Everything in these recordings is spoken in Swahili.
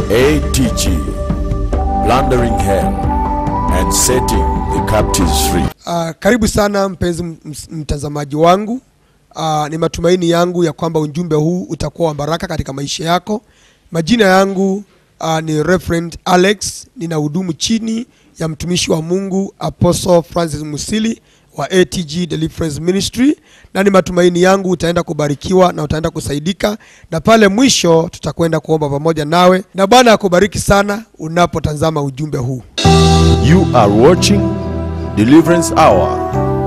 ATG, plundering hell and setting the captives free. Uh, karibu sana mpenzi m- ms- mtazamaji wangu. Uh, ni matumaini yangu ya kwamba ujumbe huu utakuwa wa baraka katika maisha yako. Majina yangu uh, ni Reverend Alex, ninahudumu chini ya mtumishi wa Mungu Apostle Francis Musili wa ATG Deliverance Ministry, na ni matumaini yangu utaenda kubarikiwa na utaenda kusaidika, na pale mwisho tutakwenda kuomba pamoja nawe, na Bwana akubariki sana unapotazama ujumbe huu. You are watching Deliverance Hour.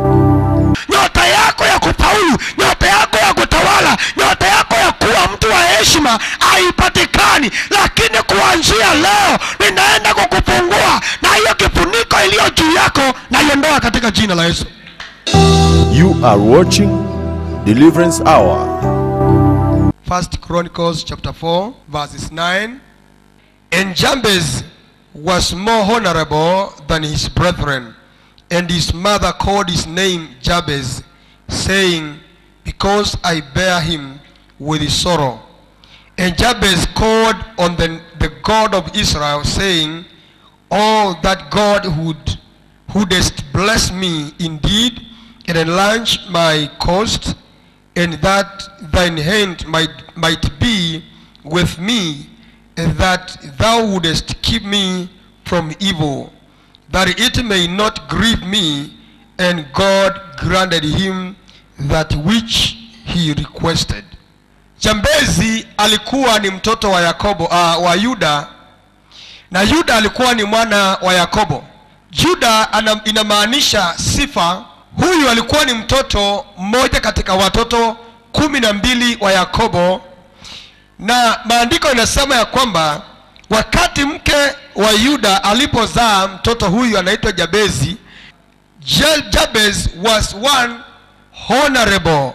nyota yako ya kufaulu, nyota yako ya kutawala, nyota yako ya kuwa mtu wa heshima haipatikani, lakini kuanzia leo ninaenda kukufungua na hiyo kifuniko iliyo juu yako naiondoa katika jina la Yesu. You are watching Deliverance Hour. First Chronicles chapter 4 verses 9 And Jabez was more honorable than his brethren and his mother called his name Jabez saying because I bear him with sorrow and Jabez called on the, the God of Israel saying Oh that God would wouldest bless me indeed and enlarge my coast and that thine hand might, might be with me, and that thou wouldest keep me from evil, that it may not grieve me. And God granted him that which he requested. Jambezi alikuwa ni mtoto wa Yakobo, uh, wa Yuda na Yuda alikuwa ni mwana wa Yakobo. Juda ana, inamaanisha sifa. Huyu alikuwa ni mtoto mmoja katika watoto kumi na mbili wa Yakobo, na maandiko inasema ya kwamba wakati mke wa Yuda alipozaa mtoto huyu anaitwa Jabezi, Ja- Jabez was one honorable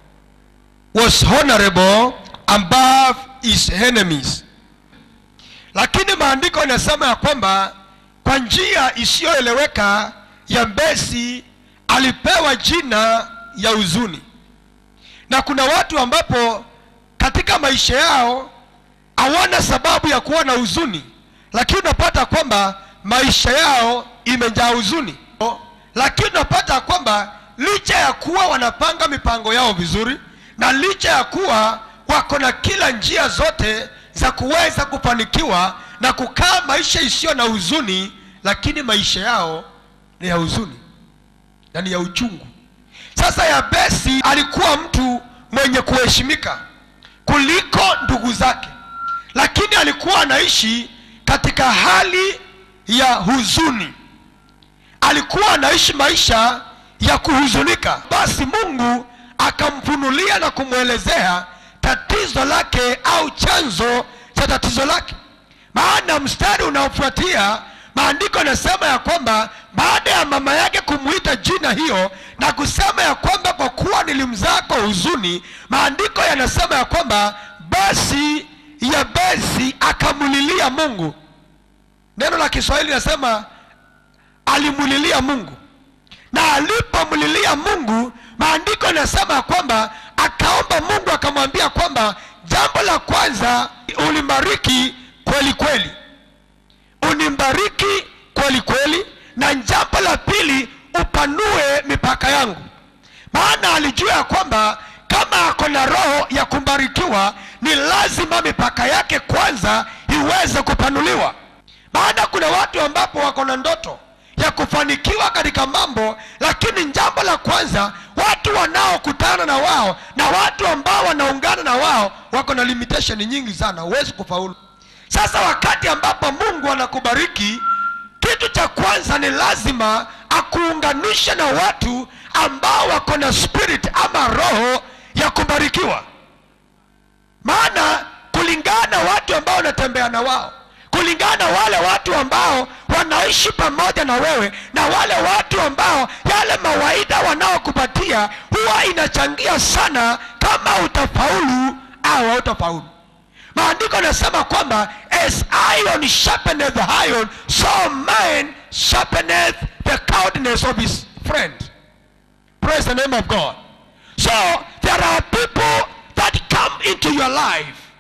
was honorable above his enemies lakini maandiko inasema ya kwamba kwa njia isiyoeleweka Yabesi alipewa jina ya huzuni, na kuna watu ambapo katika maisha yao hawana sababu ya kuwa na huzuni, lakini unapata kwamba maisha yao imejaa huzuni, lakini unapata kwamba licha ya kuwa wanapanga mipango yao vizuri na licha ya kuwa wako na kila njia zote za kuweza kufanikiwa na kukaa maisha isiyo na huzuni, lakini maisha yao ni ya huzuni na ni ya uchungu. Sasa Yabesi alikuwa mtu mwenye kuheshimika kuliko ndugu zake, lakini alikuwa anaishi katika hali ya huzuni, alikuwa anaishi maisha ya kuhuzunika. Basi Mungu akamfunulia na kumwelezea tatizo lake au chanzo cha tatizo lake. Maana mstari unaofuatia maandiko yanasema ya kwamba baada ya mama yake kumwita jina hiyo na kusema ya kwamba kwa kuwa nilimzaa kwa huzuni, maandiko yanasema ya kwamba basi Yabesi akamulilia Mungu. Neno la Kiswahili nasema alimulilia Mungu na alipomlilia Mungu, maandiko yanasema ya kwamba akaomba Mungu akamwambia kwamba jambo la kwanza ulimbariki kweli kweli, unimbariki kweli kweli, na jambo la pili upanue mipaka yangu. Maana alijua ya kwamba kama ako na roho ya kubarikiwa, ni lazima mipaka yake kwanza iweze kupanuliwa. Maana kuna watu ambapo wako na ndoto ya kufanikiwa katika mambo, lakini jambo la kwanza, watu wanaokutana na wao na watu ambao wanaungana na wao wako na limitation nyingi sana, huwezi kufaulu. Sasa wakati ambapo Mungu anakubariki, kitu cha kwanza ni lazima akuunganishe na watu ambao wako na spirit ama roho ya kubarikiwa maana kulingana na watu ambao unatembea na wao kulingana na wale watu ambao wanaishi pamoja na wewe na wale watu ambao yale mawaida wanaokupatia huwa inachangia sana kama utafaulu au hautafaulu maandiko yanasema kwamba as iron sharpeneth iron so man sharpeneth the countenance of his friend praise the name of god so there are people that come into your life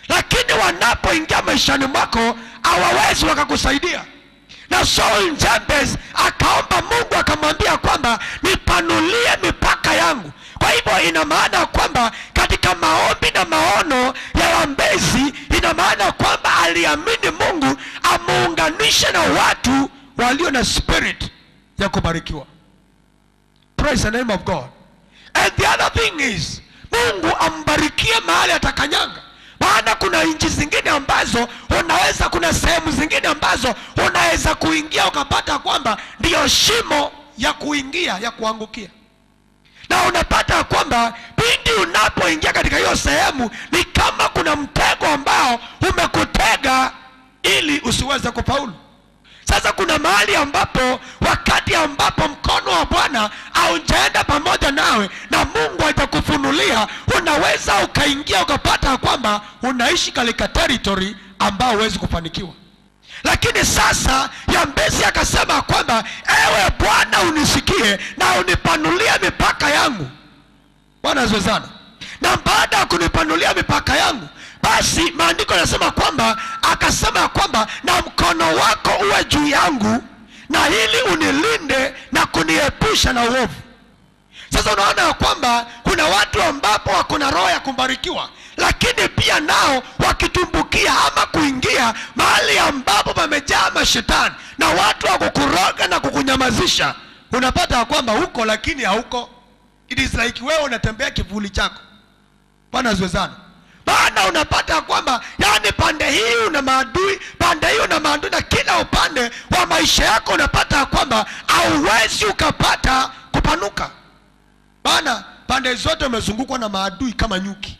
lakini wanapoingia maishani mwako hawawezi wakakusaidia na Saul Jabez akaomba Mungu akamwambia kwamba nipanulie mipaka yangu. Kwa hivyo ina maana kwamba katika maombi na maono ya Yambezi, ina maana kwamba aliamini Mungu amuunganishe na watu walio na spirit ya kubarikiwa. Praise the name of God. And the other thing is Mungu ambarikie mahali atakanyanga maana kuna nchi zingine ambazo unaweza kuna sehemu zingine ambazo unaweza kuingia ukapata kwamba ndiyo shimo ya kuingia ya kuangukia na unapata kwamba pindi unapoingia katika hiyo sehemu ni kama kuna mtego ambao umekutega ili usiweze kufaulu sasa kuna mahali ambapo wakati ambapo mkono wa bwana haujaenda pamoja nawe na mungu hajakufunulia unaweza ukaingia ukapata kwamba unaishi katika territory ambao huwezi kufanikiwa lakini sasa yambezi akasema kwamba ewe bwana unisikie na unipanulie mipaka yangu bwana asifiwe sana na baada ya kunipanulia mipaka yangu basi maandiko yanasema kwamba akasema kwamba na mkono wako uwe juu yangu na ili unilinde na kuniepusha na uovu sasa unaona ya kwamba kuna watu ambapo wako na roho ya kubarikiwa lakini pia nao wakitumbukia ama kuingia mahali ambapo pamejaa mashetani na watu wa kukuroga na kukunyamazisha unapata ya kwamba huko lakini hauko it is like wewe unatembea kivuli chako bwana asiwe sana maana unapata ya kwamba yani pande hii una maadui pande hii una maadui na kila upande wa maisha yako unapata ya kwamba hauwezi ukapata kupanuka maana pande zote umezungukwa na maadui kama nyuki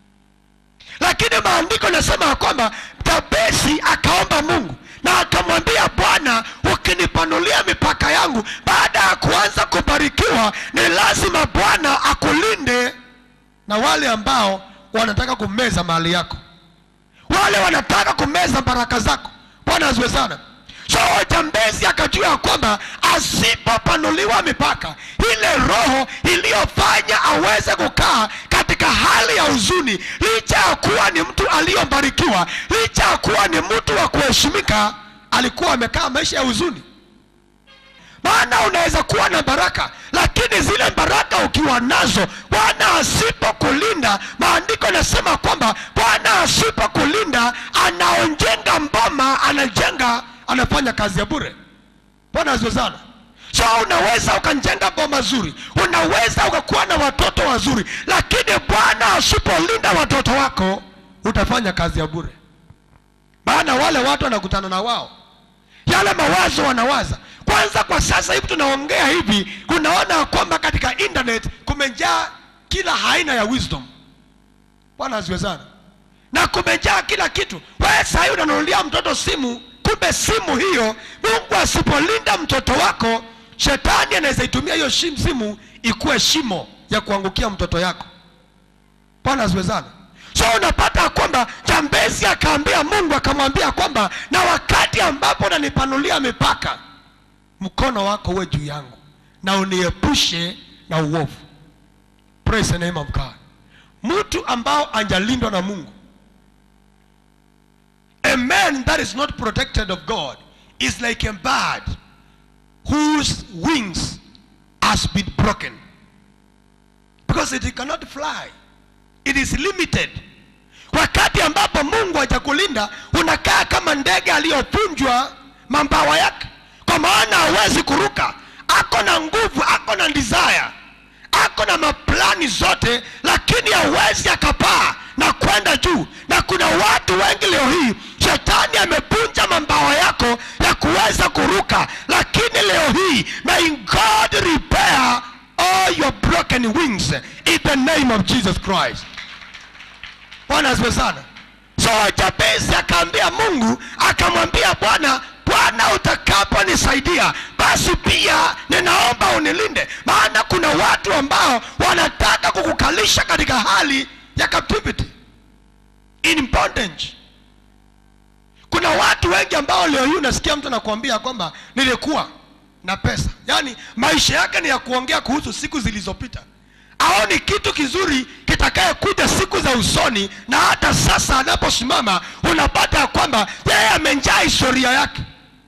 lakini maandiko yanasema ya kwamba tabesi akaomba mungu na akamwambia bwana ukinipanulia mipaka yangu baada ya kuanza kubarikiwa ni lazima bwana akulinde na wale ambao wanataka kumeza mali yako wale wanataka kumeza baraka zako bwana aziwe sana so jambezi akajua ya kwamba asipopanuliwa mipaka ile roho iliyofanya aweze kukaa katika hali ya huzuni licha ya kuwa ni mtu aliyobarikiwa licha ya kuwa ni mtu wa kuheshimika alikuwa amekaa maisha ya huzuni maana unaweza kuwa na baraka lakini zile baraka ukiwa nazo bwana asipokulinda maandiko yanasema kwamba bwana asipokulinda anaojenga mboma anajenga anafanya kazi ya bure bwana asiwe sana so unaweza ukajenga boma zuri unaweza ukakuwa na watoto wazuri lakini bwana asipolinda watoto wako utafanya kazi ya bure maana wale watu wanakutana na wao yale mawazo wanawaza kwanza kwa sasa hivi tunaongea hivi kunaona kwamba katika internet kumejaa kila aina ya wisdom bwana asiwe sana na kumejaa kila kitu wewe sahii unanunulia mtoto simu kumbe simu hiyo mungu asipolinda mtoto wako shetani anaweza itumia hiyo shim- simu ikuwe shimo ya kuangukia mtoto yako bwana asiwe sana so unapata kwamba jambezi akaambia mungu akamwambia kwamba na wakati ambapo unanipanulia mipaka mkono wako uwe juu yangu na uniepushe na uovu praise the name of god mtu ambao anjalindwa na mungu a man that is not protected of god is like a bird whose wings has been broken because it cannot fly it is limited wakati ambapo mungu hajakulinda unakaa kama ndege aliyovunjwa mambawa yake kwa maana hawezi kuruka ako na nguvu ako na desire ako na maplani zote lakini hawezi akapaa na kwenda juu na kuna watu wengi leo hii shetani amevunja mambawa yako ya kuweza kuruka lakini leo hii may god repair all your broken wings in the name of jesus christ bwana asifiwe sana so jabezi akaambia mungu akamwambia bwana bwana utakaponisaidia basi pia ninaomba unilinde maana kuna watu ambao wanataka kukukalisha katika hali ya captivity in bondage kuna watu wengi ambao leo hii unasikia mtu anakuambia kwamba nilikuwa na pesa yaani maisha yake ni ya kuongea kuhusu siku zilizopita aoni kitu kizuri kitakayekuja siku za usoni na hata sasa anaposimama unapata ya kwamba yeye amenjaa historia yake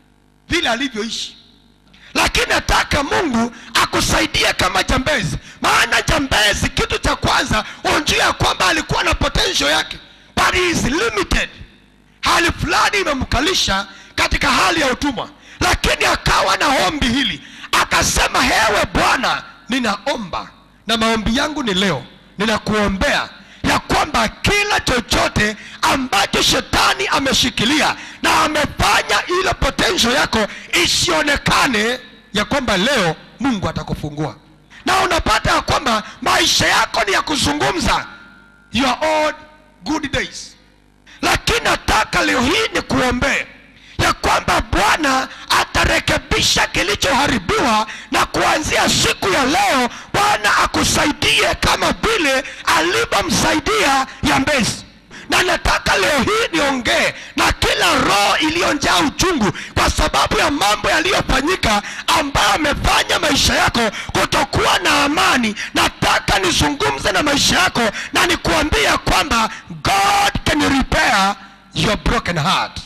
vile alivyoishi lakini nataka mungu akusaidie kama jambezi maana jambezi kitu cha kwanza unjua ya kwamba alikuwa na potential yake but he is limited hali fulani imemkalisha katika hali ya utumwa lakini akawa na ombi hili akasema hewe bwana ninaomba na maombi yangu ni leo ninakuombea ya kwamba kila chochote ambacho shetani ameshikilia na amefanya ile potential yako isionekane ya kwamba leo mungu atakufungua na unapata ya kwamba maisha yako ni ya kuzungumza your old good days lakini nataka leo hii ni kuombee ya kwamba bwana atarekebisha kilichoharibiwa na kuanzia siku ya leo bwana akusaidie kama vile alivyomsaidia yambezi na nataka leo hii niongee na kila roho iliyonjaa uchungu kwa sababu ya mambo yaliyofanyika ambayo amefanya maisha yako kutokuwa na amani nataka nizungumze na maisha yako na nikuambia kwamba god can repair your broken heart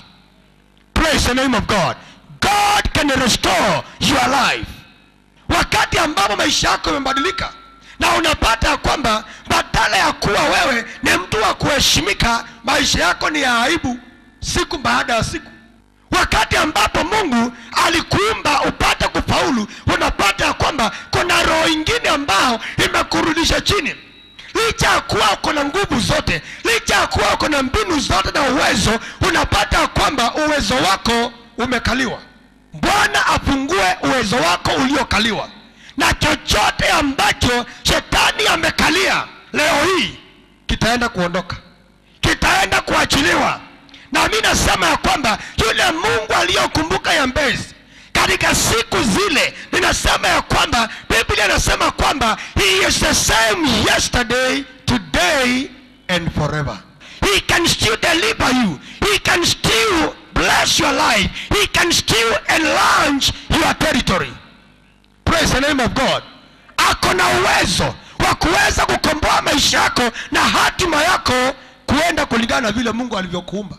praise the name of god god can restore your life wakati ambapo maisha yako yamebadilika na unapata ya kwamba badala ya kuwa wewe ni mtu wa kuheshimika maisha yako ni ya aibu siku baada ya siku wakati ambapo mungu alikuumba upate kufaulu unapata ya kwamba kuna roho ingine ambao imekurudisha chini licha ya kuwa uko na nguvu zote licha ya kuwa uko na mbinu zote na uwezo unapata ya kwamba uwezo wako umekaliwa bwana afungue uwezo wako uliokaliwa na chochote ambacho shetani amekalia leo hii kitaenda kuondoka kitaenda kuachiliwa na mi nasema ya kwamba yule mungu aliyokumbuka yambezi katika siku zile ninasema ya kwamba biblia inasema kwamba he is the same yesterday today and forever he can still deliver you he can still bless your life he can still enlarge your territory praise the name of god ako na uwezo wa kuweza kukomboa maisha yako na hatima yako kuenda kulingana na vile mungu alivyokuumba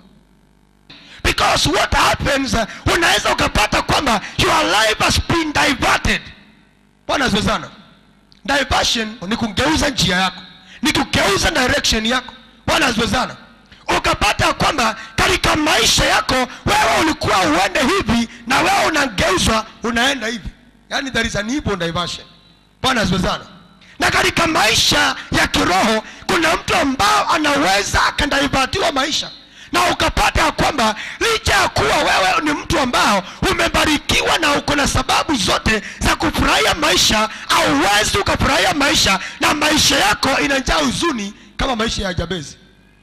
because what happens uh, unaweza ukapata kwamba your life has been diverted bwana asifiwe sana diversion ni kugeuza njia yako ni kugeuza direction yako bwana asifiwe sana ukapata kwamba katika maisha yako wewe ulikuwa uende hivi na wewe unageuzwa unaenda hivi yaani there is an evil diversion bwana asifiwe sana na katika maisha ya kiroho kuna mtu ambao anaweza akadaivatiwa maisha na ukapata ya kwamba licha ya kuwa wewe ni mtu ambao umebarikiwa na uko na sababu zote za kufurahia maisha auwezi ukafurahia maisha na maisha yako inajaa huzuni kama maisha ya jabezi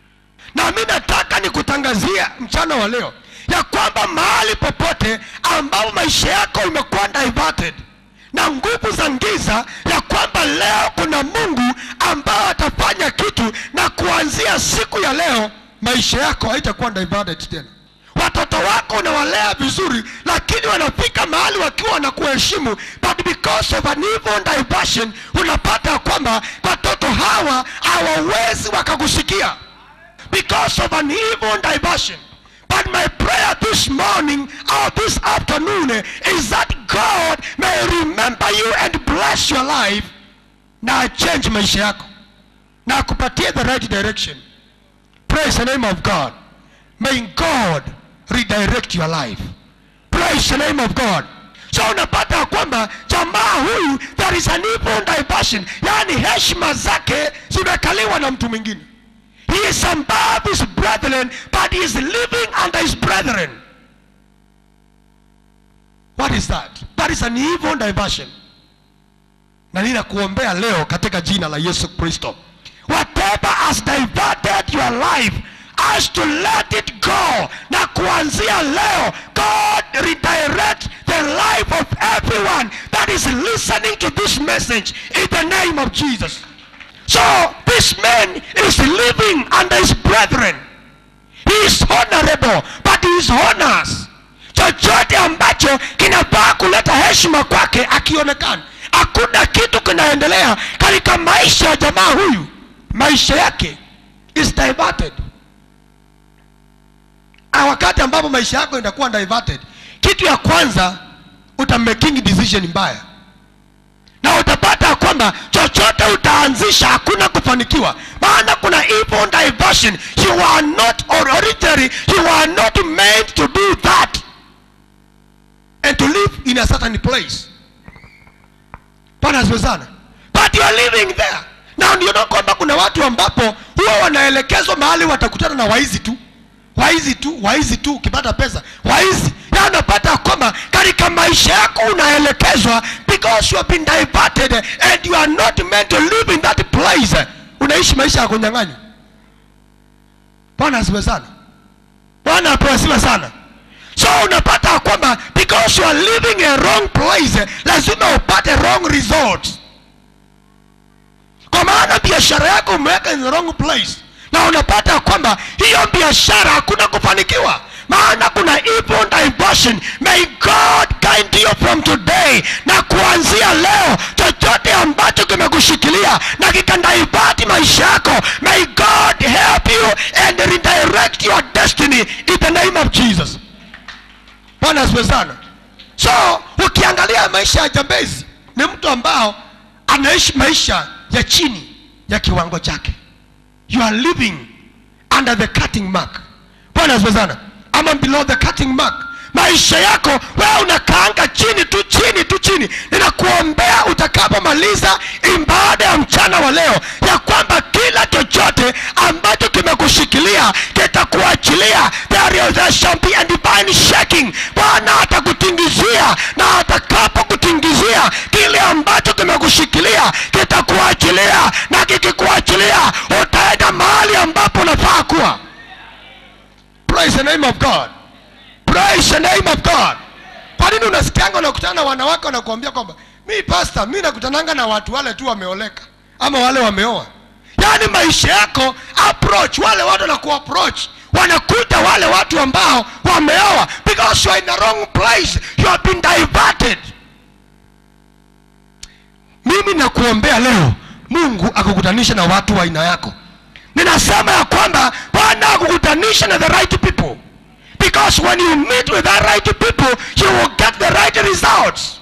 na mi nataka nikutangazia mchana wa leo ya kwamba mahali popote ambapo maisha yako imekuwa diverted na nguvu za giza ya kwamba leo kuna mungu ambao atafanya kitu na kuanzia siku ya leo maisha yako haitakuwa diverted tena watoto wako unawalea vizuri lakini wanafika mahali wakiwa wanakuheshimu but because of an evil diversion unapata ya kwamba watoto hawa hawawezi wakakusikia because of an evil diversion. But my prayer this morning or this afternoon is that God may remember you and bless your life na change maisha yako na akupatie the right direction. Praise the name of God. May God redirect your life. Praise the name of God. So unapata ya kwamba jamaa huyu there is an evil diversion, yaani heshima zake zimekaliwa na mtu mwingine. He is above his brethren, but he is living under his brethren. What is that? That is an evil diversion. Na ninakuombea leo katika jina la Yesu Kristo. Whatever has diverted your life has to let it go. Na kuanzia leo, God redirect the life of everyone that is listening to this message in the name of Jesus. So this man is living under his brethren. He is honorable, but he is honors. Chochote ambacho kinafaa kuleta heshima kwake akionekana, hakuna kitu kinaendelea katika maisha ya jamaa huyu maisha yake is diverted Ah, wakati ambapo maisha yako itakuwa diverted kitu ya kwanza utamaking decision mbaya na utapata ya kwamba chochote utaanzisha hakuna kufanikiwa maana kuna evil diversion you are not or originally you are not made to do that and to live in a certain place bwana asifiwe sana but you are living there na ndio na kwamba kuna watu ambapo huwa wanaelekezwa mahali watakutana na waizi tu waizi tu waizi tu ukipata pesa waizi ya unapata kwamba katika maisha yako unaelekezwa because you have been diverted and you are not meant to live in that place unaishi maisha ya kunyang'anywa bwana asiwe sana bwana apewe sana so unapata kwamba because you are living a wrong place lazima upate wrong results kwa maana biashara yako umeweka in the wrong place na unapata kwamba hiyo biashara hakuna kufanikiwa maana kuna evil diversion may god guide you from today na kuanzia leo chochote ambacho kimekushikilia na kikandivati maisha yako may god help you and redirect your destiny in the name of jesus bwana asiwe sana so ukiangalia maisha ya jambezi ni mtu ambao anaishi maisha ya chini ya kiwango chake you are living under the cutting mark bwana asiwe sana ama below the cutting mark maisha yako wewe unakaanga chini tu chini tu chini ninakuombea utakapomaliza ibada ya mchana wa leo ya kwamba kila chochote ambacho kimekushikilia kitakuachilia there, there shall be a divine shaking bwana atakutingizia na atakapokutingizia kile ambacho kimekushikilia kitakuachilia na kikikuachilia utaenda mahali ambapo unafaa kuwa praise the name of god praise the name of god kwa nini unasikianga unakutana na wanawake wanakuambia kwamba mi pasta mi nakutananga na watu wale tu wameoleka ama wale wameoa yaani maisha yako approach wale watu wanakuapproach wanakuta wale watu ambao wameoa because you are in the wrong place you have been diverted mimi nakuombea leo mungu akukutanisha na watu wa aina yako ninasema ya kwamba bwana akukutanisha na the right people because when you meet with the right people you will get the right results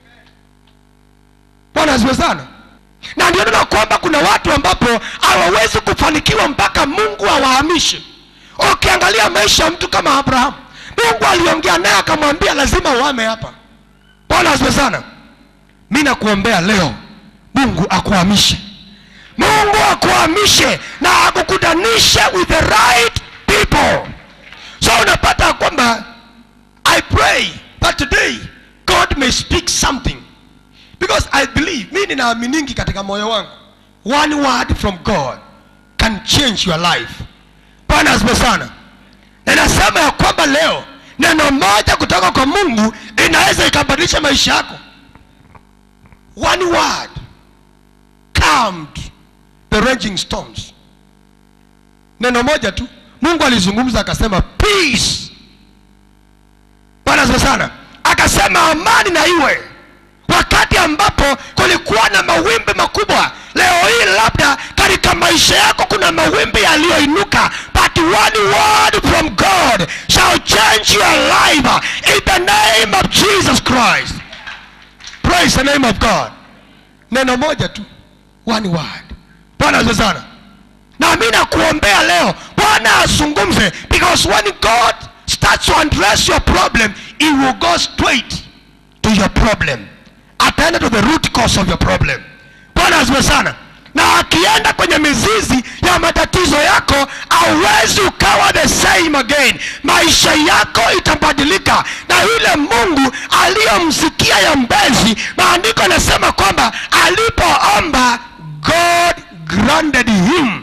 bwana asiwe sana na ndio nina kwamba kuna watu ambapo hawawezi kufanikiwa mpaka mungu awahamishe ukiangalia maisha ya mtu kama abrahamu mungu aliongea naye akamwambia lazima uame hapa bwana asiwe sana mi nakuombea leo mungu akuhamishe mungu akuhamishe na akukutanishe with the right people so unapata kwamba i pray that today god may speak something because i believe mi ninaaminigi katika moyo wangu one word from god can change your life bwana asipe sana ninasema ya kwamba leo neno moja kutoka kwa mungu inaweza ikabadilisha maisha yako one word calmed the raging storms neno moja tu mungu alizungumza akasema peace bwana asifiwe sana akasema amani na iwe wakati ambapo kulikuwa na mawimbi makubwa leo hii labda katika maisha yako kuna mawimbi yaliyoinuka but one word from god shall change your life in the name of jesus christ praise the name of god neno moja tu one word bwana asifiwe sana na mi nakuombea leo bwana azungumze because when god starts to address your problem he will go straight to your problem ataenda to the root cause of your problem bwana asiwe sana na akienda kwenye mizizi ya matatizo yako auwezi ukawa the same again maisha yako itabadilika na yule mungu aliyomsikia ya mbezi maandiko yanasema kwamba alipoomba god granted him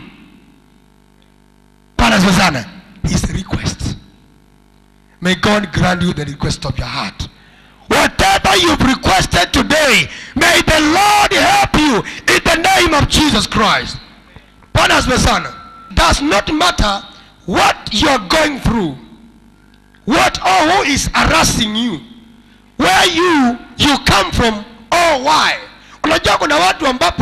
bwana asiwe sana his request may god grant you the request of your heart whatever you've requested today may the lord help you in the name of jesus christ bwana asiwe sana does not matter what you're going through what or who is harassing you where you you come from or why unajua kuna watu ambapo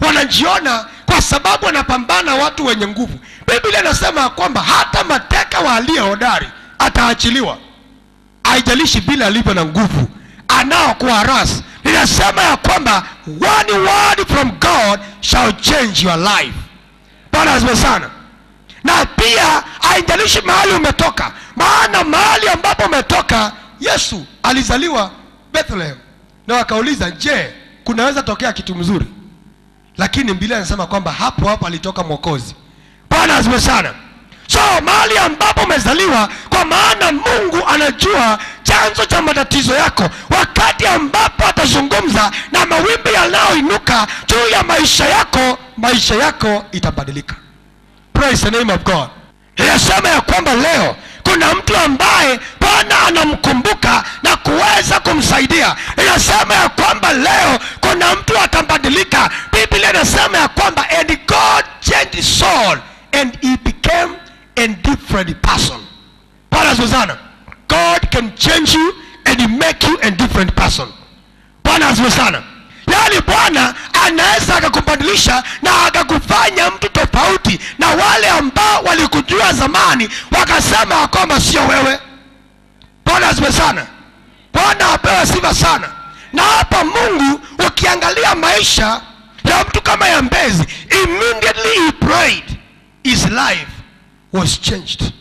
wanajiona kwa sababu wanapambana watu wenye nguvu biblia inasema ya kwamba hata mateka wa aliye hodari ataachiliwa haijalishi vile alivyo na nguvu anao kuharas ninasema ya kwamba one word from god shall change your life bwana asifiwe sana na pia haijalishi mahali umetoka maana mahali ambapo umetoka yesu alizaliwa bethlehem na wakauliza je kunaweza tokea kitu mzuri lakini biblia inasema kwamba hapo hapo alitoka mwokozi bwana asifiwe sana so mahali ambapo umezaliwa kwa maana mungu anajua chanzo cha matatizo yako wakati ambapo atazungumza na mawimbi yanayoinuka juu ya maisha yako maisha yako itabadilika praise the name of god inasema ya kwamba leo kuna mtu ambaye bwana anamkumbuka na kuweza kumsaidia inasema ya kwamba leo kuna mtu atabadilika biblia inasema ya kwamba and god changed his soul and he became a different person bwana asifiwe sana god can change you and he make you a different person bwana asifiwe sana yaani bwana anaweza akakubadilisha na akakufanya mtu tofauti na wale ambao walikujua zamani wakasema ya kwamba sio wewe bwana asifiwe sana bwana apewe sifa sana na hapa mungu ukiangalia maisha ya mtu kama ya mbezi immediately he prayed his life was changed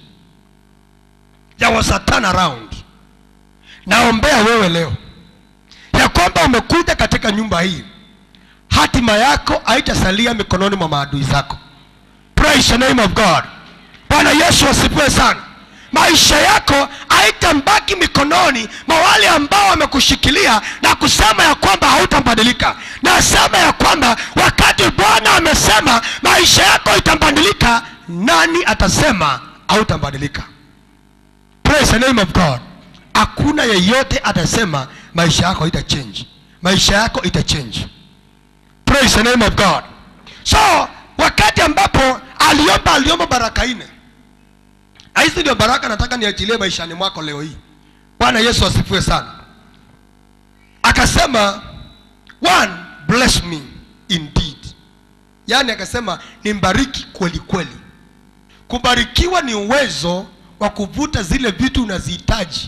there was a turn around naombea wewe leo ya kwamba umekuja katika nyumba hii hatima yako haitasalia mikononi mwa maadui zako praise the name of god bwana yesu asifiwe sana maisha yako haitambaki mikononi mwa wale ambao wamekushikilia na kusema ya kwamba hautabadilika nasema ya kwamba wakati bwana amesema maisha yako itabadilika nani atasema hautabadilika praise the name of god hakuna yeyote atasema maisha yako ita change maisha yako ita change praise the name of god so wakati ambapo aliomba aliomba baraka nne Na hizi ndio baraka nataka niachilie maishani mwako leo hii bwana yesu asifiwe sana akasema one bless me indeed yaani akasema nimbariki kweli kweli kubarikiwa ni uwezo wa kuvuta zile vitu unazihitaji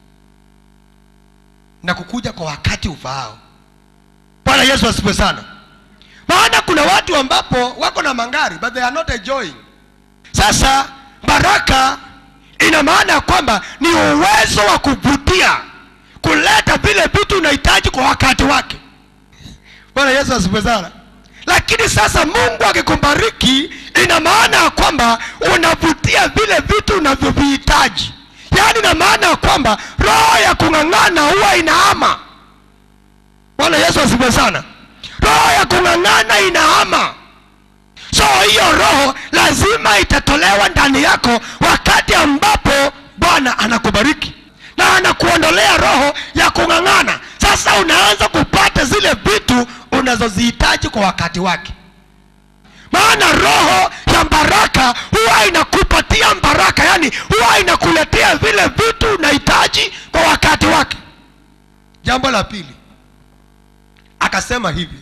na kukuja kwa wakati ufaao bwana yesu asifiwe sana maana kuna watu ambapo wako na mangari but they are not enjoying sasa baraka ina maana ya kwamba ni uwezo wa kuvutia kuleta vile vitu unahitaji kwa wakati wake bwana yesu asifiwe sana lakini sasa mungu akikubariki ina maana ya kwamba unavutia vile vitu unavyovihitaji yaani ina maana ya kwamba roho ya kung'ang'ana huwa inahama bwana yesu asifiwe sana roho ya kung'ang'ana inahama so hiyo roho lazima itatolewa ndani yako wakati ambapo bwana anakubariki na anakuondolea roho ya kung'ang'ana sasa unaanza kupata zile vitu unazozihitaji kwa wakati wake maana roho ya baraka huwa inakupatia baraka yani huwa inakuletea vile vitu unahitaji kwa wakati wake jambo la pili akasema hivi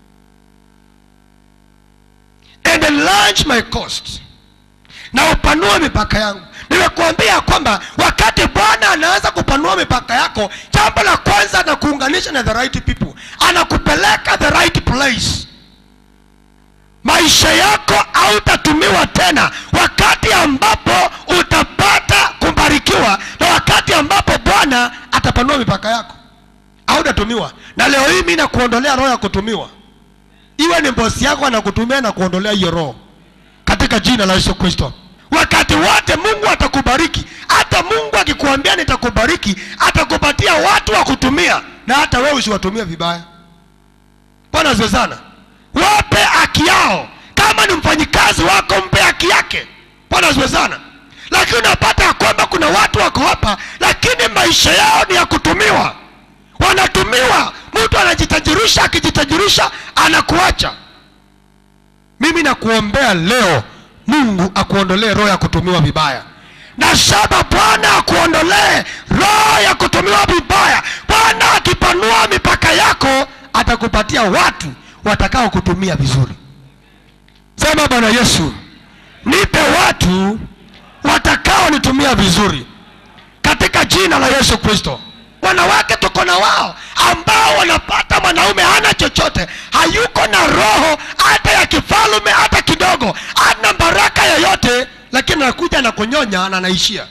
and enlarge my cost na upanue mipaka yangu nimekuambia kwamba wakati bwana anaanza kupanua mipaka yako jambo la kwanza anakuunganisha na the right people anakupeleka the right place maisha yako hautatumiwa tena wakati ambapo utapata kubarikiwa na wakati ambapo bwana atapanua mipaka yako hautatumiwa na leo hii mi nakuondolea roho ya kutumiwa iwe ni bosi yako anakutumia na kuondolea hiyo roho katika jina la yesu kristo wakati wote mungu atakubariki hata mungu akikuambia nitakubariki atakupatia watu wa kutumia na hata wewe usiwatumie vibaya bwana asifiwe sana wape haki yao kama ni mfanyikazi wako mpe haki yake bwana asifiwe sana lakini unapata ya kwamba kuna watu wako hapa lakini maisha yao ni ya kutumiwa wanatumiwa mtu anajitajirisha akijitajirisha anakuacha mimi nakuombea leo mungu akuondolee roho ya kutumiwa vibaya nasema bwana akuondolee roho ya kutumiwa vibaya bwana akipanua mipaka yako atakupatia watu watakao kutumia vizuri sema bwana yesu nipe watu watakaonitumia vizuri katika jina la yesu kristo wanawake tuko na wao ambao wanapata mwanaume hana chochote hayuko na roho hata ya kifalume hata kidogo hana baraka yoyote lakini anakuja na kunyonya na anaishia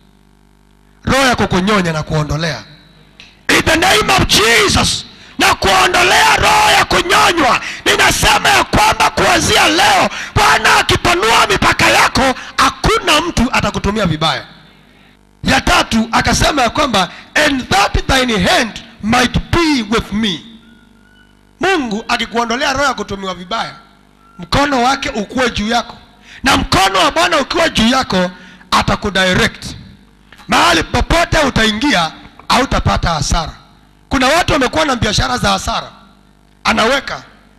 roho ya kukunyonya na kuondolea in the name of jesus na kuondolea roho ya kunyonywa ninasema ya kwamba kuanzia leo bwana akipanua mipaka yako hakuna mtu atakutumia vibaya ya tatu akasema ya kwamba and that thine hand might be with me mungu akikuondolea roho ya kutumiwa vibaya mkono wake ukuwe juu yako na mkono wa bwana ukiwa juu yako atakudirect mahali popote utaingia hautapata hasara kuna watu wamekuwa na biashara za hasara anaweka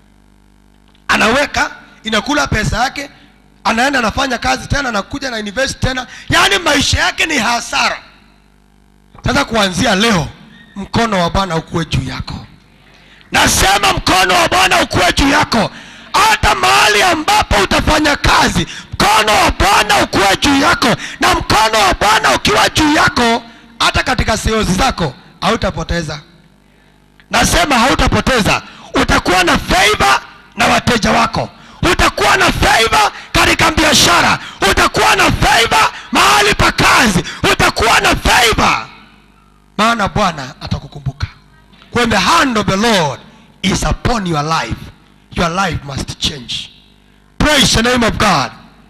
anaweka inakula pesa yake anaenda anafanya kazi tena anakuja na invest tena yaani maisha yake ni hasara sasa kuanzia leo mkono wa bwana ukuwe juu yako nasema mkono wa bwana ukuwe juu yako hata mahali ambapo utafanya kazi mkono wa bwana ukuwe juu yako na mkono wa bwana ukiwa juu yako hata katika sales zako hautapoteza nasema hautapoteza utakuwa na favor na wateja wako utakuwa na favor katika biashara utakuwa na favor mahali pa kazi utakuwa na favor maana bwana atakukumbuka when the hand of the lord is upon your life your life must change praise the name of god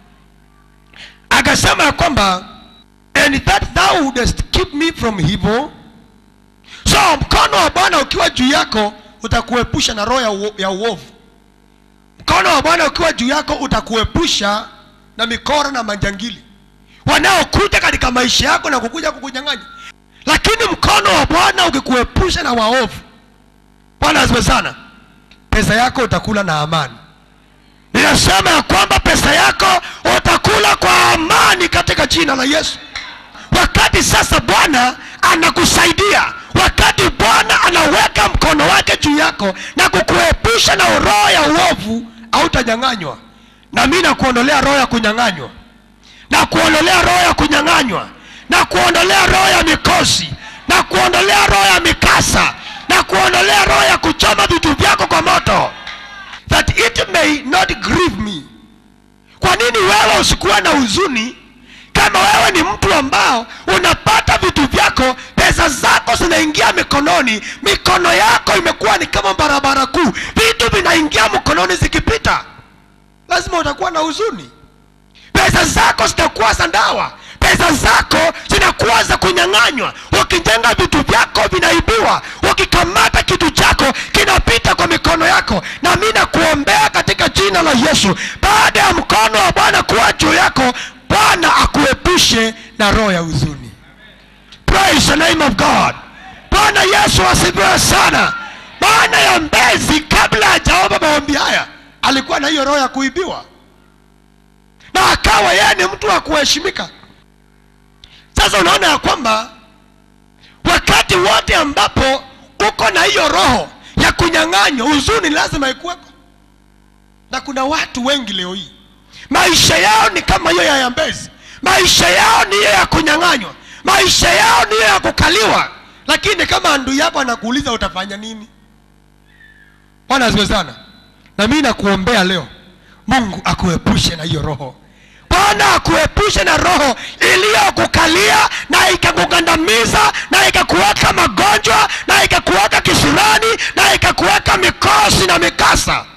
akasema ya kwamba and that thou wouldest keep me from evil so mkono wa bwana ukiwa juu yako utakuepusha na roho ya, uo- ya uovu mkono wa bwana ukiwa juu yako utakuepusha na mikora na majangili wanaokuja katika maisha yako na kukuja kukunyang'anya lakini mkono wa bwana ukikuepusha na waovu bwana asiwe sana pesa yako utakula na amani ninasema ya kwamba pesa yako utakula kwa amani katika jina la yesu wakati sasa bwana anakusaidia wakati bwana anaweka mkono wake juu yako na kukuepusha na roho ya uovu hautanyang'anywa na mi nakuondolea roho ya kunyang'anywa na kuondolea roho ya kunyang'anywa na kuondolea roho ya mikosi na kuondolea roho ya mikasa na kuondolea roho ya kuchoma vitu vyako kwa moto that it may not grieve me kwa nini wewe usikuwa na huzuni kama wewe ni mtu ambao unapata vitu vyako pesa zako zinaingia mikononi mikono yako imekuwa ni kama barabara kuu vitu vinaingia mkononi zikipita lazima utakuwa na huzuni pesa zako zitakuwa za ndawa pesa zako zinakuwa za kunyang'anywa ukijenga vitu vyako vinaibiwa ukikamata kitu chako kinapita kwa mikono yako na mi nakuombea katika jina la yesu baada ya mkono wa bwana kuwa juu yako bwana akuepushe na roho ya huzuni praise the name of god bwana yesu asifiwe sana maana ya mbezi kabla hajaomba maombi haya alikuwa na hiyo roho ya kuibiwa na akawa yeye ni mtu wa kuheshimika sasa unaona ya kwamba wakati wote ambapo uko na hiyo roho ya kunyang'anywa huzuni lazima ikuweko na kuna watu wengi leo hii maisha yao ni kama hiyo ya yambezi maisha yao ni hiyo ya kunyang'anywa maisha yao ni hiyo ya kukaliwa lakini kama andui yako anakuuliza utafanya nini bwana asiwe sana na mimi nakuombea leo mungu akuepushe na hiyo roho bwana akuepushe na roho iliyokukalia na ikakugandamiza na ikakuweka magonjwa na ikakuweka kisurani na ikakuweka mikosi na mikasa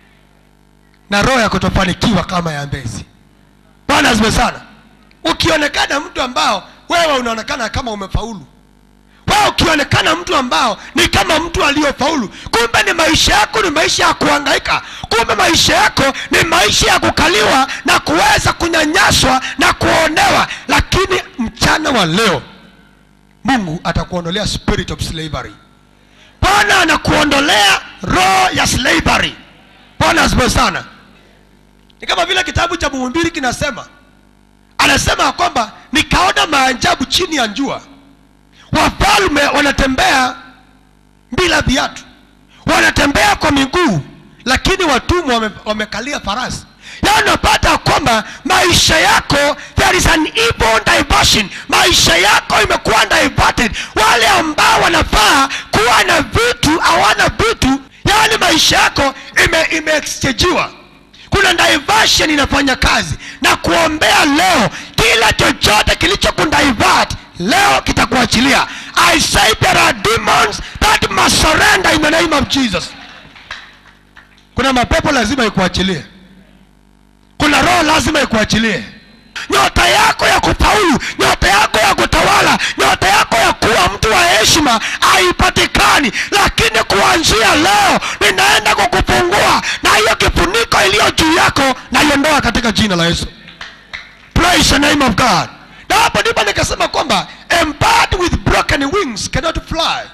na roho ya kutofanikiwa kama ya mbezi bwana asiwe sana ukionekana mtu ambao wewe unaonekana kama umefaulu wewe ukionekana mtu ambao ni kama mtu aliyofaulu kumbe ni maisha yako ni maisha ya kuhangaika kumbe maisha yako ni maisha ya kukaliwa na kuweza kunyanyaswa na kuonewa lakini mchana wa leo mungu atakuondolea spirit of slavery bwana anakuondolea roho ya slavery bwana asifiwe sana ni kama vile kitabu cha mhubiri kinasema anasema ya kwamba nikaona maajabu chini ya njua wafalme wanatembea bila viatu wanatembea kwa miguu lakini watumwa wame, wamekalia farasi na unapata kwamba maisha yako there is an evil diversion maisha yako imekuwa diverted wale ambao wanafaa kuwa na vitu hawana vitu yaani maisha yako ime, imeexchangiwa kuna diversion inafanya kazi na kuombea leo kila chochote kilicho kudivert leo kitakuachilia i say there are demons that must surrender in the name of jesus kuna mapepo lazima ikuachilie kuna roho lazima ikuachilie nyota yako ya kufaulu nyota yako ya kutawala nyota yako ya kuwa mtu wa heshima haipatikani lakini kuanzia leo ninaenda kukufungua na hiyo kifuniko iliyo juu yako naiondoa katika jina la yesu praise the name of god na hapo ndipo nikasema kwamba a bird with broken wings cannot fly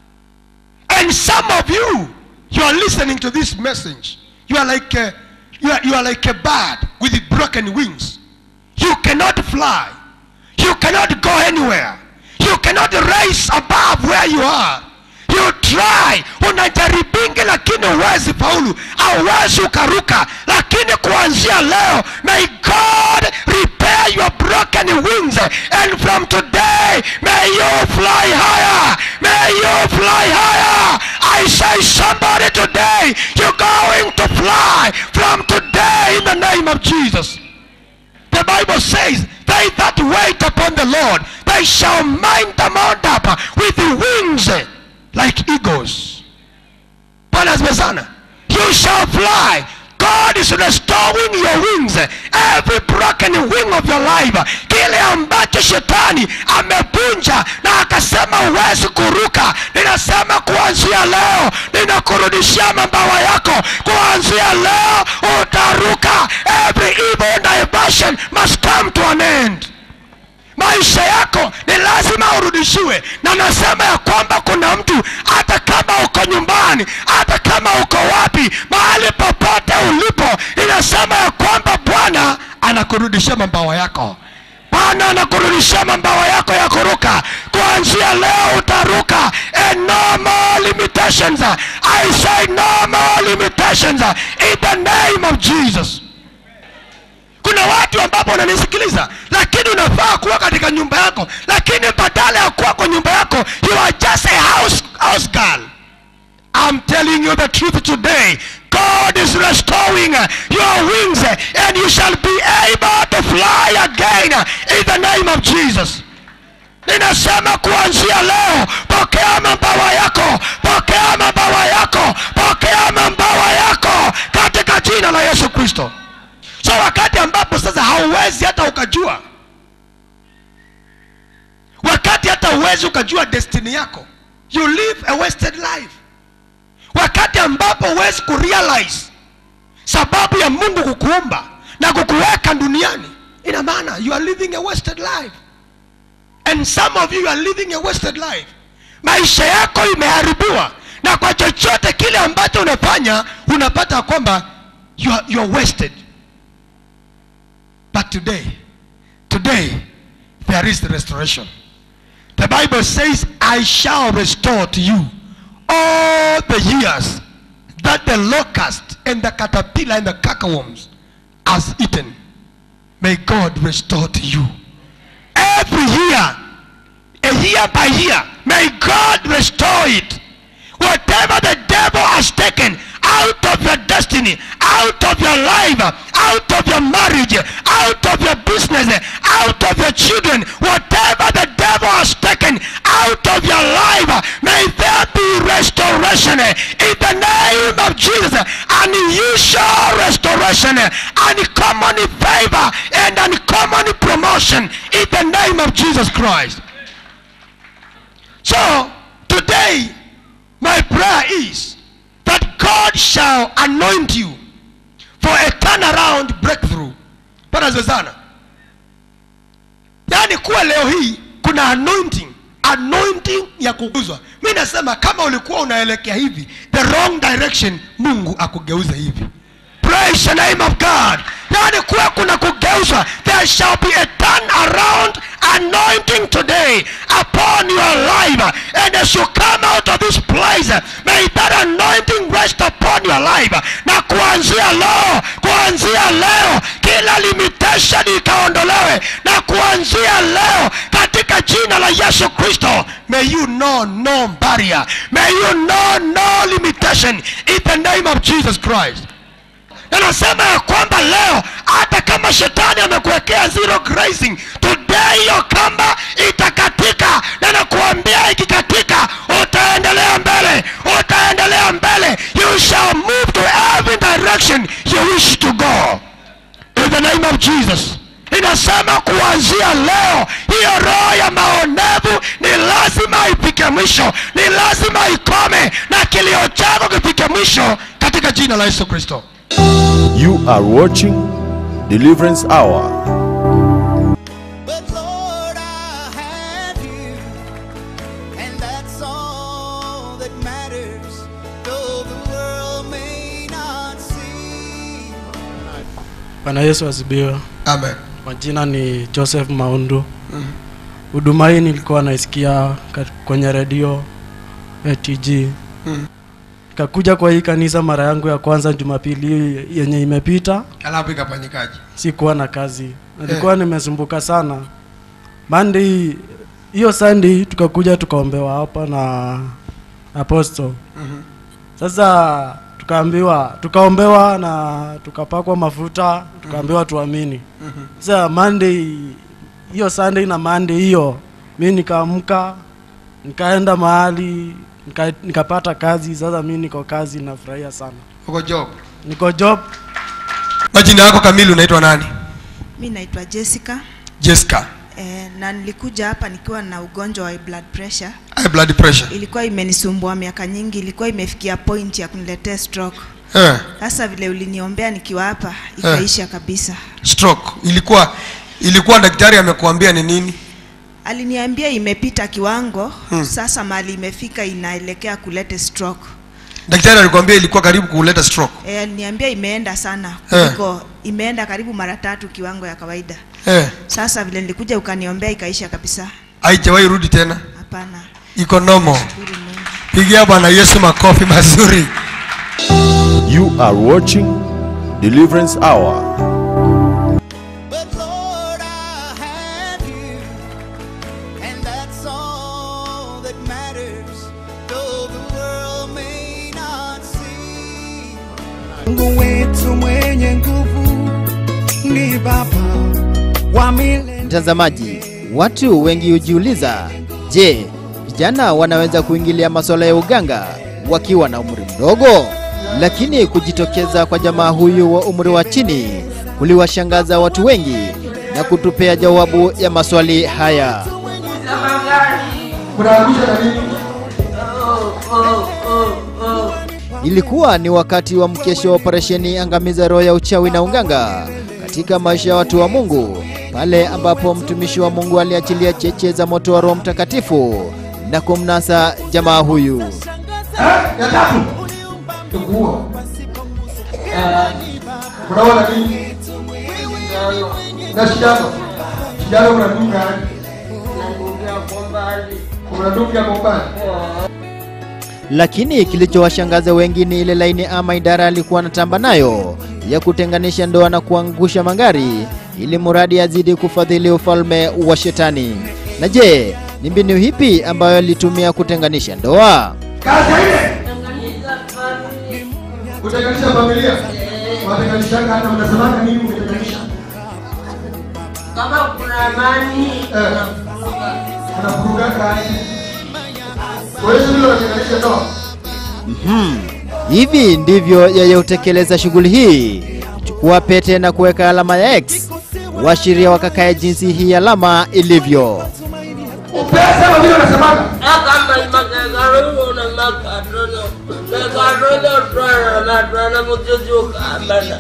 and some of you you are listening to this message you are like a, you are, you are like a bird with broken wings you cannot fly you cannot go anywhere you cannot rise above where you are you try unajaribingi lakini huwezi faulu auwezi ukaruka lakini kuanzia leo may god repair your broken wings and from today may you fly higher may you fly higher i say somebody today you're going to fly from today in the name of jesus the Bible says, They that wait upon the Lord, they shall mount the mount up with the wings like eagles. Bwana asifiwe sana. You shall fly. God is restoring your wings. Every broken wing of your life. Kile ambacho shetani amevunja na akasema huwezi kuruka, ninasema kuanzia leo ninakurudishia mabawa yako. Kuanzia leo utaruka. Every evil diversion must come to an end maisha yako ni lazima urudishiwe na nasema ya kwamba kuna mtu hata kama uko nyumbani hata kama uko wapi mahali popote ulipo inasema ya kwamba bwana anakurudishia mabawa yako bwana anakurudishia mabawa yako ya kuruka kuanzia leo utaruka and no more limitations i say no more limitations in the name of jesus kuna watu ambapo wananisikiliza lakini unafaa kuwa katika nyumba yako lakini badala ya kuwa kwa nyumba yako you are just a house, house girl I'm telling you the truth today. God is restoring uh, your wings uh, and you shall be able to fly again uh, in the name of Jesus. Ninasema kuanzia leo, pokea mabawa yako, pokea mabawa yako, pokea mabawa yako katika jina la Yesu Kristo. So wakati ambapo sasa hauwezi hata ukajua, wakati hata huwezi ukajua destiny yako, you live a wasted life wakati ambapo huwezi kurealize sababu ya mungu kukuumba na kukuweka duniani ina maana you are living a wasted life and some of you are living a wasted life maisha yako imeharibiwa na kwa chochote kile ambacho unafanya unapata kwamba you are, you are wasted but today today there is the restoration the bible says i shall restore to you all the years that the locust and the caterpillar and the cacaworms has eaten may god restore to you every year a year by year may god restore it whatever the devil has taken out of your destiny out of your life out of your marriage out of your business out of your children whatever the devil has taken out of your life may there be restoration in the name of jesus unusual restoration uncommon favor and uncommon promotion in the name of jesus christ so today my prayer is that God shall anoint you for a turnaround breakthrough. Bwana asifiwe sana. Yaani kuwa leo hii kuna anointing, anointing ya kuguzwa. Mi nasema kama ulikuwa unaelekea hivi the wrong direction, Mungu akugeuze hivi. Praise the name of God. Yaani kuwa kuna kugeuza kugeuzwa there shall be a turn around anointing today upon your life and as you come out of this place may that anointing rest upon your life na kuanzia leo kuanzia leo kila limitation ikaondolewe na kuanzia leo katika jina la yesu kristo may you know no barrier may you know no limitation in the name of jesus christ na nasema ya kwamba leo hata kama shetani amekuwekea zero grazing today hiyo kamba itakatika na nakuambia ikikatika utaendelea mbele utaendelea mbele you shall move to every direction you wish to go in the name of jesus inasema kuanzia leo hiyo roho ya maonevu ni lazima ifike mwisho ni lazima ikome na kilio chako kifike mwisho katika jina la yesu kristo You are watching Deliverance Hour. But Lord, I have you, and that's all that matters. Though the world may not see. Bwana Yesu asibiwe. amen Majina ni Joseph Maundu. Huduma hii nilikuwa naisikia kat- kwenye redio ATG. Mm. Nikakuja kwa hii kanisa mara yangu ya kwanza Jumapili hii yenye imepita, alafu ikafanyikaje sikuwa na kazi, nilikuwa nimesumbuka sana. Monday hiyo Sunday tukakuja tukaombewa hapa na apostle. Sasa tukaambiwa tukaombewa na tukapakwa mafuta tukaambiwa tuamini. Sasa Monday hiyo Sunday na Monday hiyo mi nikaamka nikaenda mahali nika, nikapata kazi. Sasa mi niko kazi, nafurahia sana, uko job niko job. majina yako kamili unaitwa nani Mi naitwa Jessica jessica eh, na nilikuja hapa nikiwa na ugonjwa wa blood pressure. high blood pressure Ilikuwa imenisumbua miaka nyingi, ilikuwa imefikia point ya kuniletea stroke. eh, Sasa vile uliniombea nikiwa hapa ikaisha kabisa. stroke ilikuwa ilikuwa daktari amekuambia ni nini Aliniambia imepita kiwango hmm. Sasa mali imefika inaelekea kulete stroke. daktari alikwambia ilikuwa karibu kuleta stroke Eh, aliniambia imeenda sana Eh. kuliko imeenda karibu mara tatu kiwango ya kawaida. eh, Sasa vile nilikuja ukaniombea ikaisha kabisa. haijawahi rudi tena Hapana, iko nomo shukuru Mungu. pigia bwana yesu makofi mazuri You are watching Deliverance Hour. But Lord, I have you, and that's all that matters. Though the world may not see. Mungu wetu mwenye nguvu ni Baba wa milele. Mtazamaji, watu wengi hujiuliza, je, vijana wanaweza kuingilia masuala ya uganga wakiwa na umri mdogo? Lakini kujitokeza kwa jamaa huyu wa umri wa chini kuliwashangaza watu wengi na kutupea jawabu ya maswali haya. Ilikuwa ni wakati wa mkesho wa operesheni angamiza roho ya uchawi na unganga katika maisha ya watu wa Mungu, pale ambapo mtumishi wa Mungu aliachilia cheche za moto wa Roho Mtakatifu na kumnasa jamaa huyu. ya tatu kuua unaona nini na shidano shidano unadunga aje unadunga bombani Lakini kilichowashangaza wengi ni ile laini ama idara alikuwa anatamba nayo ya kutenganisha ndoa na kuangusha magari ili muradi azidi kufadhili ufalme wa shetani. Na je, ni mbinu hipi ambayo alitumia kutenganisha ndoa? kazi ya ile kutenganisha familia watenganishanga hata mnasemanga nini mkitenganisha kama kuna amani Eh. unavurugaka aje kwa hiyo hilo watenganisha ndoa Hivi ndivyo yeye hutekeleza shughuli hii, kuchukua pete na kuweka alama ya X, washiria wakakae jinsi hii alama ilivyo. upesa vile unasemanga akamba imakekarulo na makatono mekatono twana matwana mujuzi ukambana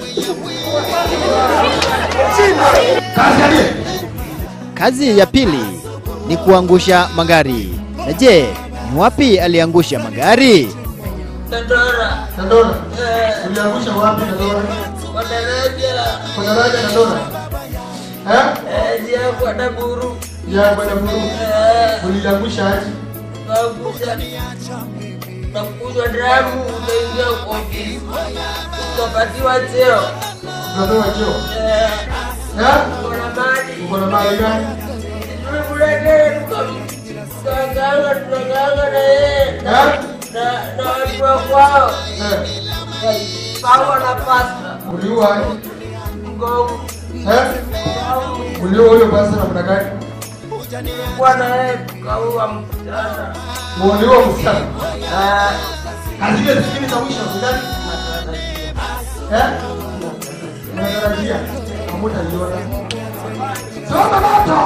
kazi ya nini Kazi ya pili ni kuangusha magari. Na je, ni wapi aliangusha magari? tandora Dandora uliangusha wapi Dandora wadaraja kwa daraja Dandora Eh? Eh, njia ya kwenda Buru. Ya kwenda Buru. Eh, Uliangusha aje? Nakuja nakunywa damu, unaingia kwa ofisi, unapatiwa cheo. Unapewa cheo. Eh, Eh? uko na mali. Uko na mali gani? Tulimletea tukaganga tunaganga na yeye na na na watu wa kwao Eh. pawa na pasta Uliua aje? mgongo Eh? Uliua huyo basi namna gani? kwa na yeye tukaua msichana Uliua msichana. Ah, Na zile zingine za mwisho ni gani? Eh? Unatarajia? Hamutaiona. Soma moto!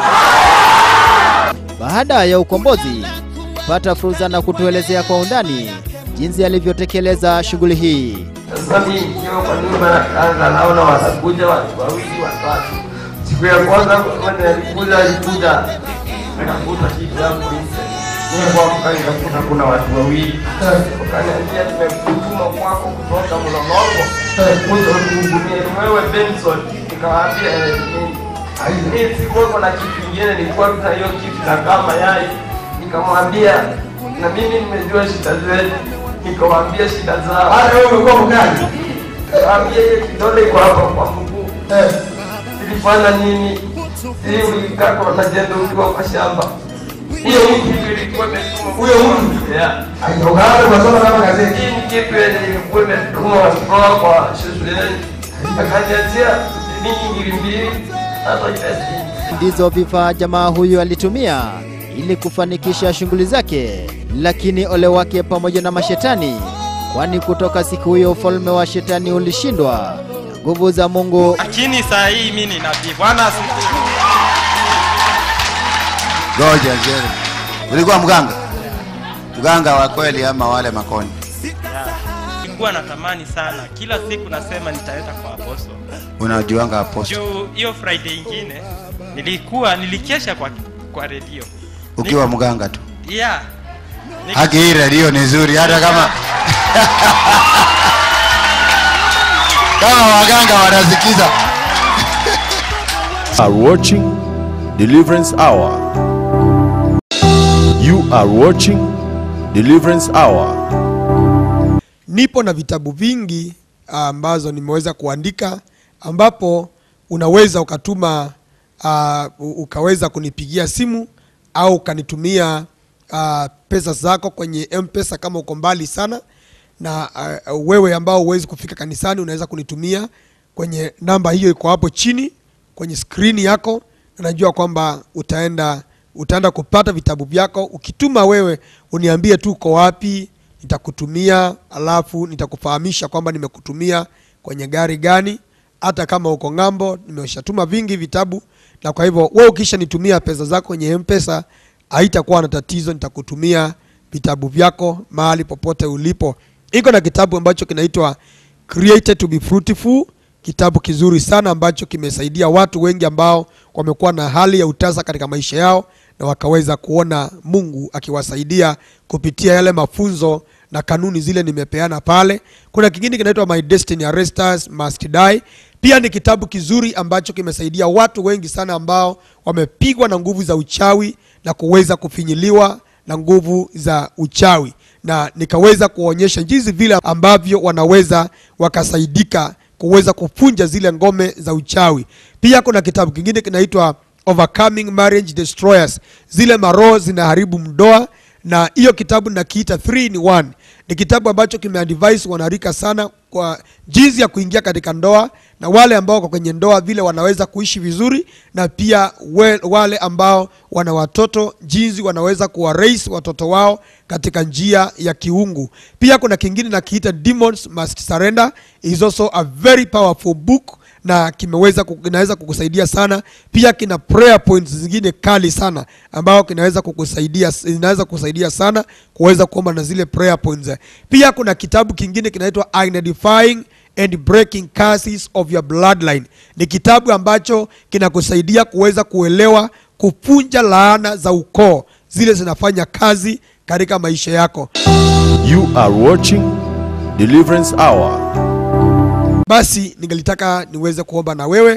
Baada ya ukombozi, pata fursa na kutuelezea kwa undani jinsi alivyotekeleza shughuli hii. Sasa mimi nikiwa kwa nyumba na kanga naona watakuja watu wawili watatu. Siku ya kwanza mwenye alikuja alikuja akakuta kitu yangu nje. Nilipoamka nikakuta kuna watu wawili. Wakaniambia tumekutuma kwako kutoka Mlolongo. Kuja kuhudumia ni wewe Benson. Nikawaambia eh, mimi. Mimi sikuwa na kitu kingine nilikuwa tuna hiyo kitu na kama yai. Nikamwambia na mimi nimejua shida zetu. Nikamwambia shida zao. Hata wewe umekuwa mkali. Nikamwambia hiyo kidole iko hapa kwa mguu. Eh. Ilifanya nini? Hii ulikaa kwa majendo ukiwa kwa shamba. Hiyo kitu ilikuwa imetuma. Huyo mtu? Yeah. Unaanza kusoma kama gazeti. Hii ni kitu yenye ilikuwa imetuma kutoka kwa shuleni. Akaniachia shilingi ngiri mbili hata kiasi. Ndizo vifaa jamaa huyu alitumia ili kufanikisha shughuli zake, lakini ole wake pamoja na mashetani, kwani kutoka siku hiyo ufalme wa shetani ulishindwa na nguvu za Mungu lakini saa hii mimi ni nabii. Bwana asifiwe. Ngoja Jerry. Ulikuwa mganga? Mganga wa kweli ama wale makoni? Nilikuwa natamani sana, kila siku nasema nitaenda kwa apostle. Unajuanga apostle Juu hiyo Friday ingine nilikuwa nilikesha kwa kwa redio. ukiwa mganga tu. Yeah. Nik- Haki hii redio ni nzuri hata kama kama waganga wanasikiza. are watching Deliverance Hour. You are watching Deliverance Hour. nipo na vitabu vingi ah, ambazo nimeweza kuandika ambapo unaweza ukatuma uh, ukaweza kunipigia simu au ukanitumia uh, pesa zako kwenye mpesa kama uko mbali sana na uh, wewe ambao huwezi kufika kanisani unaweza kunitumia kwenye namba hiyo iko hapo chini kwenye skrini yako na najua kwamba utaenda utaenda kupata vitabu vyako ukituma wewe uniambie tu uko wapi nitakutumia alafu nitakufahamisha kwamba nimekutumia kwenye gari gani hata kama uko ng'ambo nimeshatuma vingi vitabu na kwa hivyo wewe ukisha nitumia pesa zako kwenye mpesa haitakuwa na tatizo nitakutumia vitabu vyako mahali popote ulipo iko na kitabu ambacho kinaitwa created to be fruitful kitabu kizuri sana ambacho kimesaidia watu wengi ambao wamekuwa na hali ya utasa katika maisha yao na wakaweza kuona mungu akiwasaidia kupitia yale mafunzo na kanuni zile nimepeana pale kuna kingine kinaitwa my destiny arresters must die pia ni kitabu kizuri ambacho kimesaidia watu wengi sana ambao wamepigwa na nguvu za uchawi na kuweza kufinyiliwa na nguvu za uchawi na nikaweza kuwaonyesha jinsi vile ambavyo wanaweza wakasaidika kuweza kupunja zile ngome za uchawi pia kuna kitabu kingine kinaitwa overcoming marriage destroyers zile maroho zinaharibu mdoa na hiyo kitabu nakiita 3 in 1 ni kitabu ambacho kimeadvise wanarika sana kwa jinsi ya kuingia katika ndoa na wale ambao wako kwenye ndoa vile wanaweza kuishi vizuri na pia we, wale ambao wana watoto jinsi wanaweza kuwaraise watoto wao katika njia ya kiungu pia kuna kingine nakiita demons must surrender is also a very powerful book na kimeweza ku- kinaweza kukusaidia sana pia kina prayer points zingine kali sana ambao kinaweza kukusaidia inaweza kukusaidia sana kuweza kuomba na zile prayer points pia kuna kitabu kingine kinaitwa identifying and breaking curses of your bloodline ni kitabu ambacho kinakusaidia kuweza kuelewa kupunja laana za ukoo zile zinafanya kazi katika maisha yako You are watching Deliverance Hour. basi ningelitaka niweze kuomba na wewe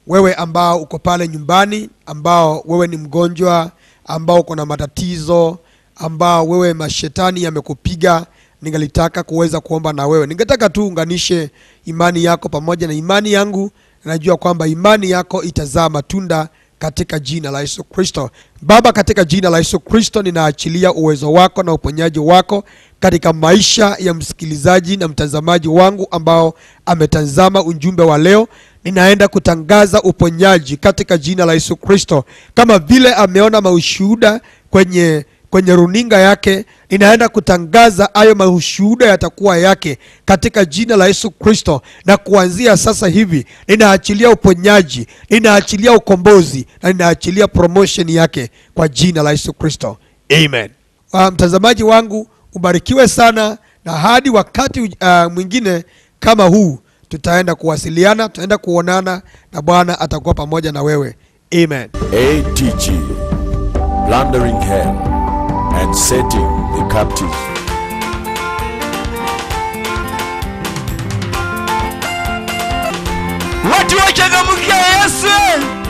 wewe ambao uko pale nyumbani ambao wewe ni mgonjwa ambao uko na matatizo ambao wewe mashetani yamekupiga ningelitaka kuweza kuomba na wewe ningetaka tu unganishe imani yako pamoja na imani yangu najua kwamba imani yako itazaa matunda katika jina la yesu kristo baba katika jina la yesu kristo ninaachilia uwezo wako na uponyaji wako katika maisha ya msikilizaji na mtazamaji wangu ambao ametazama ujumbe wa leo ninaenda kutangaza uponyaji katika jina la yesu kristo kama vile ameona maushuhuda kwenye kwenye runinga yake ninaenda kutangaza hayo maushuhuda yatakuwa yake katika jina la yesu kristo na kuanzia sasa hivi ninaachilia uponyaji ninaachilia ukombozi na ninaachilia promotion yake kwa jina la yesu kristo amen uh, mtazamaji wangu ubarikiwe sana na hadi wakati uh, mwingine kama huu tutaenda kuwasiliana tutaenda kuonana na bwana atakuwa pamoja na wewe amen ATG, plundering hell and setting the captive. watu wachangamkia yesu